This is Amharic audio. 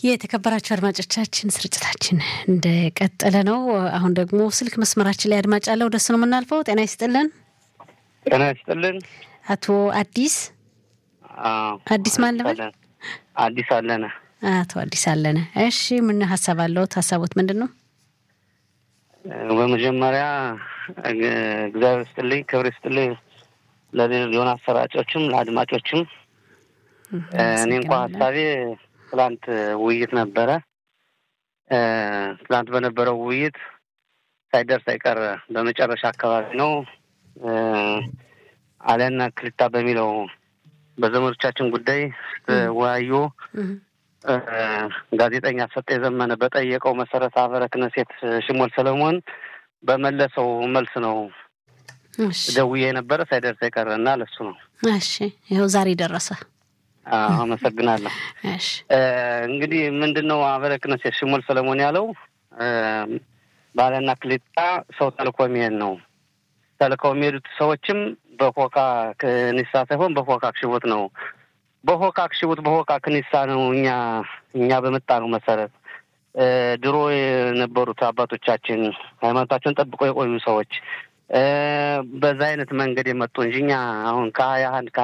የተከበራችሁ አድማጮቻችን ስርጭታችን እንደቀጠለ ነው። አሁን ደግሞ ስልክ መስመራችን ላይ አድማጭ አለ። ወደሱ ነው የምናልፈው። ጤና ይስጥልን። ጤና ይስጥልን። አቶ አዲስ አዲስ ማን ልበል? አዲስ አለነ። አቶ አዲስ አለነ። እሺ ምን ሀሳብ አለዎት? ሀሳቦት ምንድን ነው? በመጀመሪያ እግዚአብሔር ይስጥልኝ፣ ክብር ይስጥልኝ ለሆነ አሰራጮችም ለአድማጮችም። እኔ እንኳ ሀሳቤ ትላንት ውይይት ነበረ። ትላንት በነበረው ውይይት ሳይደርስ አይቀር በመጨረሻ አካባቢ ነው አለና ክልታ በሚለው በዘመዶቻችን ጉዳይ ስትወያዩ ጋዜጠኛ ሰጠ የዘመነ በጠየቀው መሰረት አበረ ክነሴት ሽሞል ሰለሞን በመለሰው መልስ ነው ደውዬ የነበረ ሳይደርስ አይቀር እና ለሱ ነው። እሺ ይኸው ዛሬ ደረሰ። አመሰግናለሁ። እንግዲህ ምንድን ነው አበረ ክነሴት ሽሞል ሰለሞን ያለው ባለና ክሊጣ ሰው ተልኮ የሚሄድ ነው። ተልከው የሚሄዱት ሰዎችም በፎካ ክኒሳ ሳይሆን በፎካ አክሽቦት ነው። በፎካ አክሽቦት በፎካ ክኒሳ ነው። እኛ እኛ በመጣ ነው መሰረት ድሮ የነበሩት አባቶቻችን ሃይማኖታቸውን ጠብቀው የቆዩ ሰዎች በዛ አይነት መንገድ የመጡ እንጂ እኛ አሁን ከሀያ አንድ